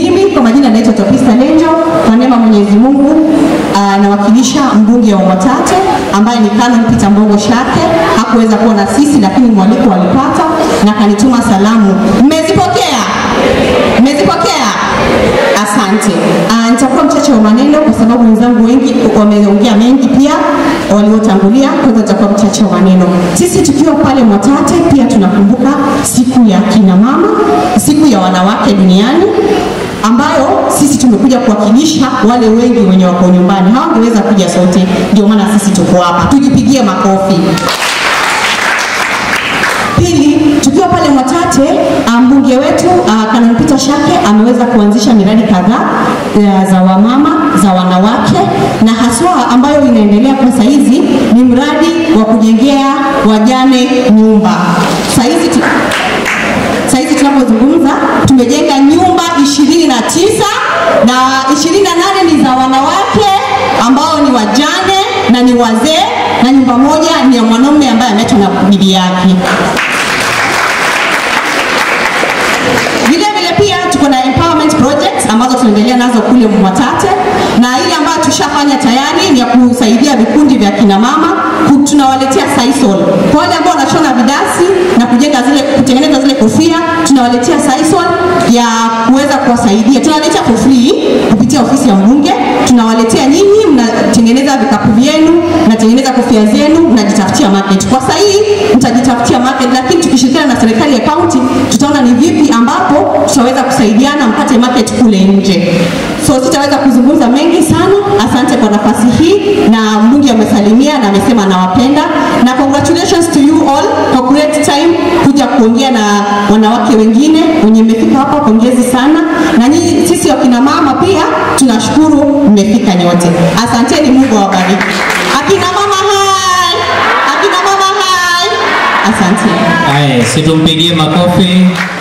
Mimi kwa majina naitwa Topista Lenjo, kwa neema ya Mwenyezi Mungu ah, nawakilisha mbunge wa Mwatate ambaye ni Canon Peter Mbongo Shake. Hakuweza kuwa na sisi, lakini mwaliko alipata na kanituma salamu. Mmezipokea? Mmezipokea? Asante. Ah, nitakuwa mchache wa maneno kwa sababu wenzangu wengi wameongea mengi pia waliotangulia, kwa hivyo nitakuwa mchache wa maneno. Sisi tukiwa pale Mwatate pia tunakumbuka siku ya kina mama, siku ya wanawake duniani ambayo sisi tumekuja kuwakilisha wale wengi wenye wako nyumbani, hawangeweza kuja sote, ndio maana sisi tuko hapa. Tujipigie makofi. Pili, tukiwa pale Mwatate, ah, mbunge wetu uh, Canon Peter Shake ameweza kuanzisha miradi kadhaa uh, za wamama, za wanawake na haswa ambayo inaendelea kwa saizi ni mradi wa kujengea wajane nyumba. Saizi tu, saizi tunapozungumza tumejenga nyumba ishirini na tisa na ishirini na nane ni za wanawake ambao ni wajane na ni wazee na nyumba moja ni ya mwanaume ambaye ameachwa na bibi yake. Vile vile pia tuko na empowerment projects ambazo tunaendelea nazo kule Mwatate, na ile ambayo tushafanya tayari ni ya kusaidia vikundi vya kina mama, ku- tunawaletea Sisal. Kwa wale ambao wanashona vidasi na kujenga zile kutengeneza zile kofia, tunawaletea Sisal ya kuweza kuwasaidia. Tunawaletea for free kupitia ofisi ya mbunge, tunawaletea nyinyi, mnatengeneza vikapu vyenu, mnatengeneza kofia zenu, mnajitafutia market. Kwa sasa hii mtajitafutia market, lakini tukishirikiana na serikali ya kaunti tutaona ni vipi ambapo tutaweza kusaidiana mpate market kule nje. So sitaweza kuzungumza mengi sana. Asante kwa nafasi hii, na mbunge amesalimia na amesema anawapenda, na congratulations to you all for great time kuja kuongea na wanawake wengine wenye mmefika hapa, pongezi sana. Na nyinyi sisi wakina mama pia tunashukuru mmefika nyote, asanteni. Mungu awabariki. Akina mama hai, akina mama hai, asante. Haya, situmpigie makofi.